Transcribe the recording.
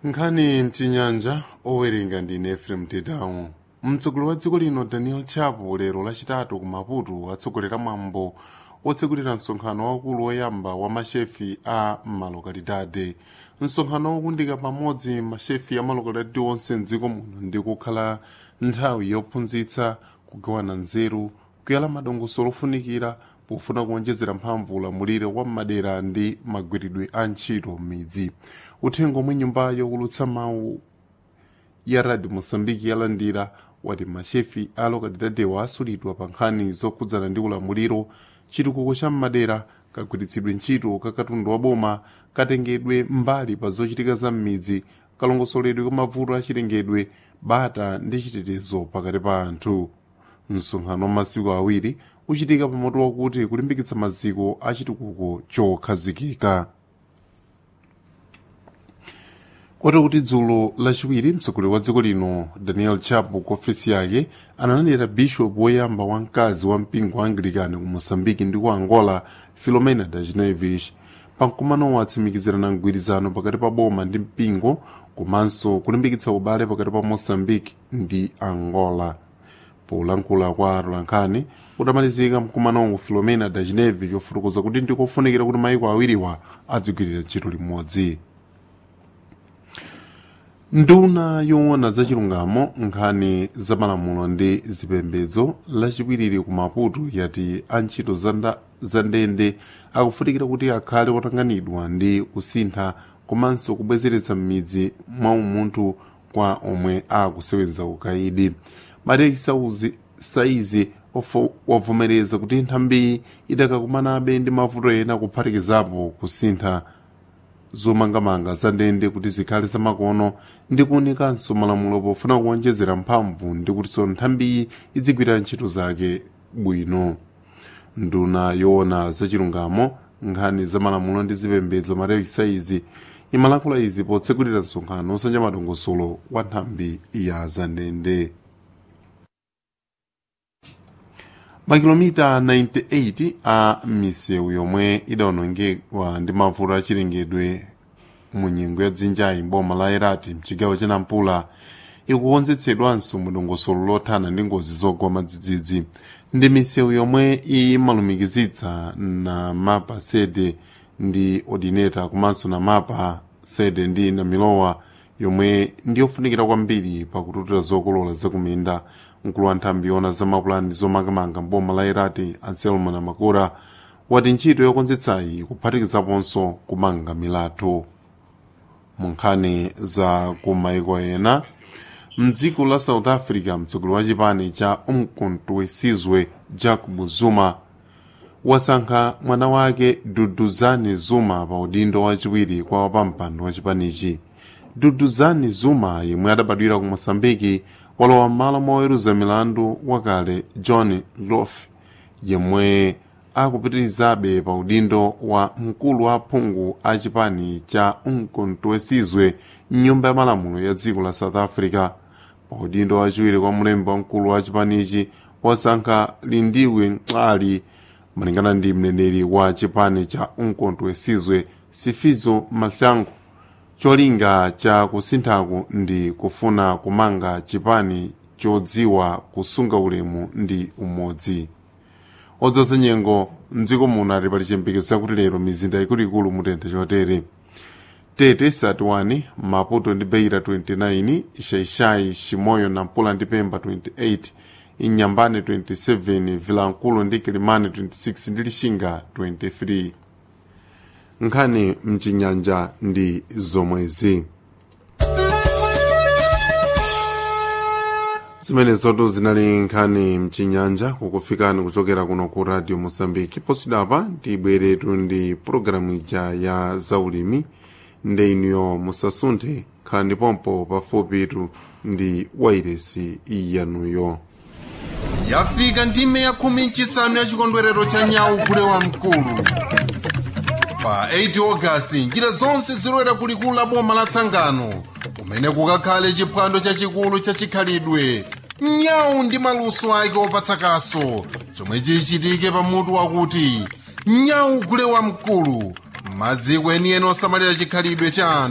nkhani mchinyanja owerenga ndine efrem tetawu mtsogoleri wa dziko lino daniel chapo lero lachitatu ku maputo atsogolera mwambo otsegulira msonkhano waukulu woyamba wa mashefi a malokalidade msonkhano wokundika pamodzi mashefi a malokalidade onse mdziko muno ndi kukhala nthawi yophunzitsa kugawana nzeru kuyala madongosolo ofunikira pofuna kuonjezera mphamvu ulamuliro wa madera ndi magwiridwe a ntchito m'midzi uthenga omwe nyumba yokulutsa mawu ya radio mosambiki yalandira wati mashefi a lokalidadewa asulidwa pa nkhani zokhudzana ndi ulamuliro chitukuko cha m'madera kagwiritsidwe ntchito ka katundu wa boma katengedwe mbali pa zochitika za m'midzi kalongosoledwe kwa mavuto achilengedwe bata ndi chitetezo pakati pa anthu msonkhano wa masiku awiri uchitika pamoto wakuti kulimbikitsa maziko a chitukuko chokhazikika koti kuti dzulo lachiwiri mtsogoleri wa dziko lino daniel chapo ku ofesi yake analandira bishop woyamba wamkazi wa mpingo wa anglikani ku moçambike ndi ku angola filomena das neves pamkumano atsimikizirana mgwirizano pakati pa boma ndi mpingo komanso kulimbikitsa ubale pakati pa moçambike ndi angola polankhula kwa atolankhani utamalizika mkumanowo filomena das neves yofotokoza kuti ndikofunikira kuti maiko awiriwa adzigwirira ntchito limodzi nduna yoona zachilungamo nkhani zamalamulo ndi zipembedzo lachiwiri ku maputo yati antchito za ndende akufunikira kuti akhale otanganidwa ndi kusintha komanso kubwezeretsa m'midzi mwa umunthu kwa omwe akusewenza ukaidi matekisi saizi wavomereza kuti nthambi idakakumanabe ndi mavuto ena kuphatikizapo kusintha zomangamanga za ndende kuti zikhale zamakono ndi kuonikanso malamulo pofuna kuonjezera mphamvu ndi kutinso nthambiyi idzigwira ntchito zake bwino nduna yoona zachilungamo nkhani za malamulo ndi zipembedzo matekisa izi imalankhula izi potsegulira msonkhano osanja madongosolo wa nthambi ya zandende makilomita 98 a misewu yomwe idawonongedwa ndi mavuto achilengedwe mu nyengo ya dzinjayi mboma la erati mchigawo cha nampula ikukonzetsedwanso mu dongosolo lothana ndi ngozi zogwa madzidzidzi ndi misewu yomwe imalumikizitsa na mapa sede ndi ordinata komanso na mapa sede ndi na milowa yomwe ndiyofunikira kwambiri pakututira zokolola zakuminda mkulu wa nthambi yona za mapulani zomangamanga mboma la irati anselmo na makura wati ntchito yokonzetsayi kuphatikizaponso kumanga milatho mu nkhani za kumaiko ena mdziko la south africa mtsogoleri wa chipani cha umkhonto wesizwe jacob zuma wasankha mwana wake duduzani zuma pa udindo wachiwiri kwa wapampando wa chipanichi duduzani zuma yemwe adabadwira ku moçambike walowa m'malo moweruza milandu wakale john lof yemwe akupitirizabe pa udindo wa mkulu wa phungu a chipani cha umkhonto wesizwe mnyumba ya malamulo ya dziko la south africa pa udindo wachiwiri kwa mlembi wamkulu wa chipanichi wasankha lindiwe mcali malingana ndi mneneri wa chipani cha umkhonto wesizwe sifizo mahlangu cholinga cha kusinthaku ndi kufuna kumanga chipani chodziwa kusunga ulemu ndi umodzi odzaza nyengo mdziko muno ali pali chiyembekezo chakuti lero mizinda ikuluikulu mutentha chotere tete 31 maputo ndi beira 29 shaishai shimoyo nampula ndi pemba 28 inyambane 27 vilankulu ndi kilimani 26 ndi lixinga 23 nkhani mchinyanja ndi zomwezi zimenezotu zinali nkhani mchinyanja kukufikani kuchokera kuno ku radio mosambiki posidapa tibweretu ndi pulogalamu ija ya zaulimi ndi inuyo musasunthe khala ndipompo pafupitu ndi wairesi yanuyo yafika ndime ya khumi mchisanu ya chikondwerero cha nyawu gule wa mkulu pa 8 ogasiti njira zonse zilowera kulikulu la boma la tsangano kumene kukakhale chiphwando chachikulu cha chikhalidwe nyawu ndi maluso ake opatsa kaso chomwe chichitike pamutu wakuti nyawu gule wa mkulu maziko enieni osamalira chikhalidwe cha anthu